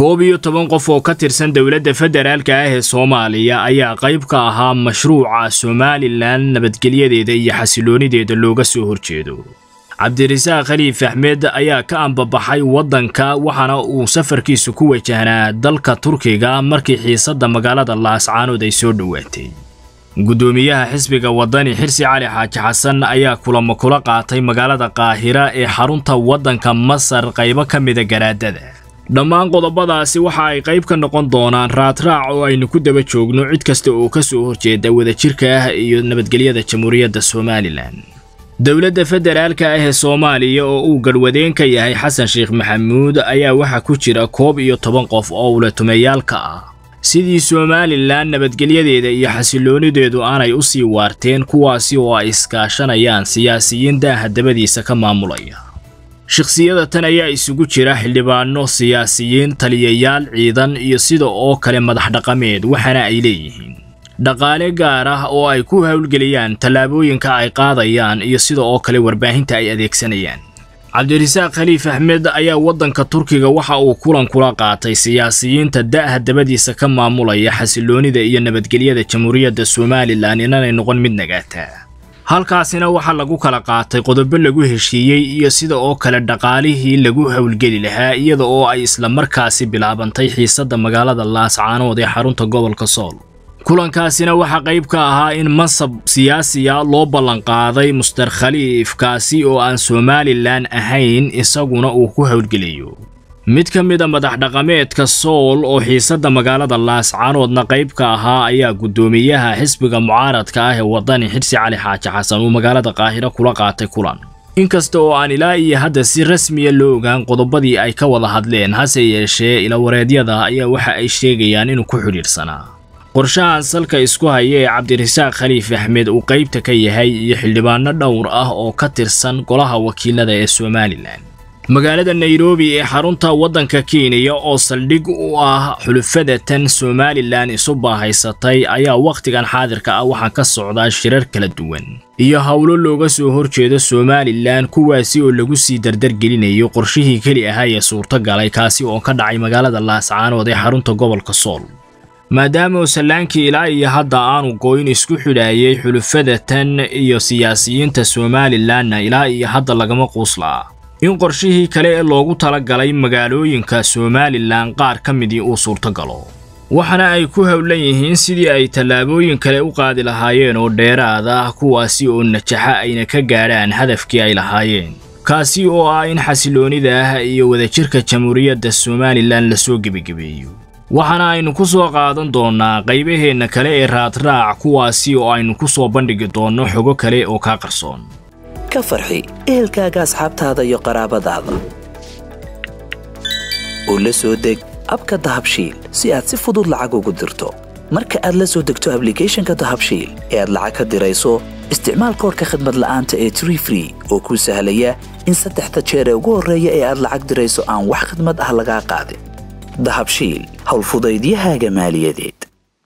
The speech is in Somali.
koob iyo toban qof oo ka tirsan dowladda federaalka ah ee soomaaliya ayaa qayb ka ahaa mashruuca somalilan nabadgelyadeeda iyo xasiloonideeda looga soo horjeedo cabdirasaaq khaliif axmed ayaa ka ambabaxay waddanka waxaana uu safarkiisu ku wajahnaa dalka turkiga markii xiisadda magaalada laascaanood ay soo dhowaatay guddoomiyaha xisbiga waddani xirsi cali xaaji xasan ayaa kulamo kula qaatay magaalada qaahira ee xarunta waddanka masar qaybo ka mida garaadada dhammaan qodobadaasi waxa ay qayb ka noqon doonaan raadraac oo aynu ku daba joogno cid kasta oo ka soo horjeeda wadajirka ah iyo nabadgelyada jamhuuriyadda somalilan dowladda federaalka ah ee soomaaliya oo uu garhwadeen ka yahay xasan sheekh maxamuud ayaa waxaa ku jira koob iyo toban qof oo ulatumayaal ka ah sidii somalilan nabadgelyadeeda iyo xasiloonideedu aanay u sii waarteen kuwaasi oo ay iskaashanayaan siyaasiyiin daaha dabadiisa ka maamulaya shakhsiyada tan ayaa isugu jira xildhibaano siyaasiyiin taliyayaal ciidan iyo sida oo kale madax dhaqameed waxaana ay leeyihiin dhaqaale gaar ah oo ay ku howlgeliyaan tallaabooyinka ay qaadayaan iyo sida oo kale warbaahinta ay adeegsanayaan cabdirasaaq khaliif axmed ayaa waddanka turkiga waxa uu kulan kula qaatay siyaasiyiinta da'ha dabadiisa ka maamulaya xasiloonida iyo nabadgelyada jamhuuriyadda somalilan inanay noqon mid nagaataa halkaasina waxaa lagu kala qaatay qodobo lagu heshiiyey iyo sida oo kale dhaqaalihii lagu howlgeli lahaa iyada oo ay isla markaasi bilaabantay xiisadda magaalada laascaanood ee xarunta gobolka sool kulankaasina waxaa qayb ka ahaa in mansab siyaasiya loo ballanqaaday muster khaliif kaasi oo aan somalilan ahayn isaguna uu ku howlgelayo mid ka mid a madax dhaqameedka sool oo xiisadda magaalada laascaanoodna qayb ka ahaa ayaa guddoomiyaha xisbiga mucaaradka ah ee waddani xirsi cali xaaji xasan uu magaalada qaahiro kula qaatay kulan inkasta oo aan ilaa iyo hadda si rasmiya loo ogaan qodobadii ay ka wada hadleen hase yeeshee ilawareedyada ayaa waxa ay sheegayaan inuu ku xidhiidhsanaa qorshahan salka isku haya ee cabdirasaaq khaliif axmed uu qaybta ka yahay iyo xildhibaano dhowr ah oo ka tirsan golaha wakiilada ee somalilan magaalada nairobi ee xarunta waddanka kenya oo saldhig u ah xulufada tan somalilan isu baahaysatay ayaa wakhtigan xaadirka ah waxaa ka socdaa shirar kala duwan iyo howlo looga soo horjeedo somalilan kuwaasi oo lagu sii dardargelinayo qorshihii keli ahaa ee suurtagalay kaasi oo ka dhacay magaalada laascaanood ee xarunta gobolka sool maadaama uu sallaankii ilaa iyo hadda aanu gooyn isku xidhaayay xulufada tan iyo siyaasiyiinta somalilanna ilaa iyo hadda lagama quuslaa in qorshihii kale ee loogu talagalay magaalooyinka somalilan qaar ka midii uu suurtagalo waxaana ay ku howlan yihiin sidii ay tallaabooyin kale u qaadi lahaayeen oo dheeraad ah kuwaasi oo najaxa ayna ka gaadhaan hadafkii ay lahaayeen kaasi oo ah in xasiloonida ah iyo wadajirka jamhuuriyadda somalilan lasoo gebagebeeyo waxaana aynu ku soo qaadan doonnaa qaybaheenna kale ee raadraac kuwaasi oo aynu ku soo bandhigi doonno xogo kale oo kaa qarsoon ka farxi ehelkaaga asxaabtaada iyo qaraabadaada oo la soo deg abka dahabshiil si aad si fudud lacag ugu dirto marka aad la soo degto ablicathonka dahabshiil ee aad lacag ka dirayso isticmaal koorka khadmad la'aanta ee tree free oo kuu sahlaya in saddexda jeer ee ugu horreeya ee aad lacag dirayso aan wax khidmad ah lagaa qaadin dahabshiil howlfudaydiyahaaga maaliyadeed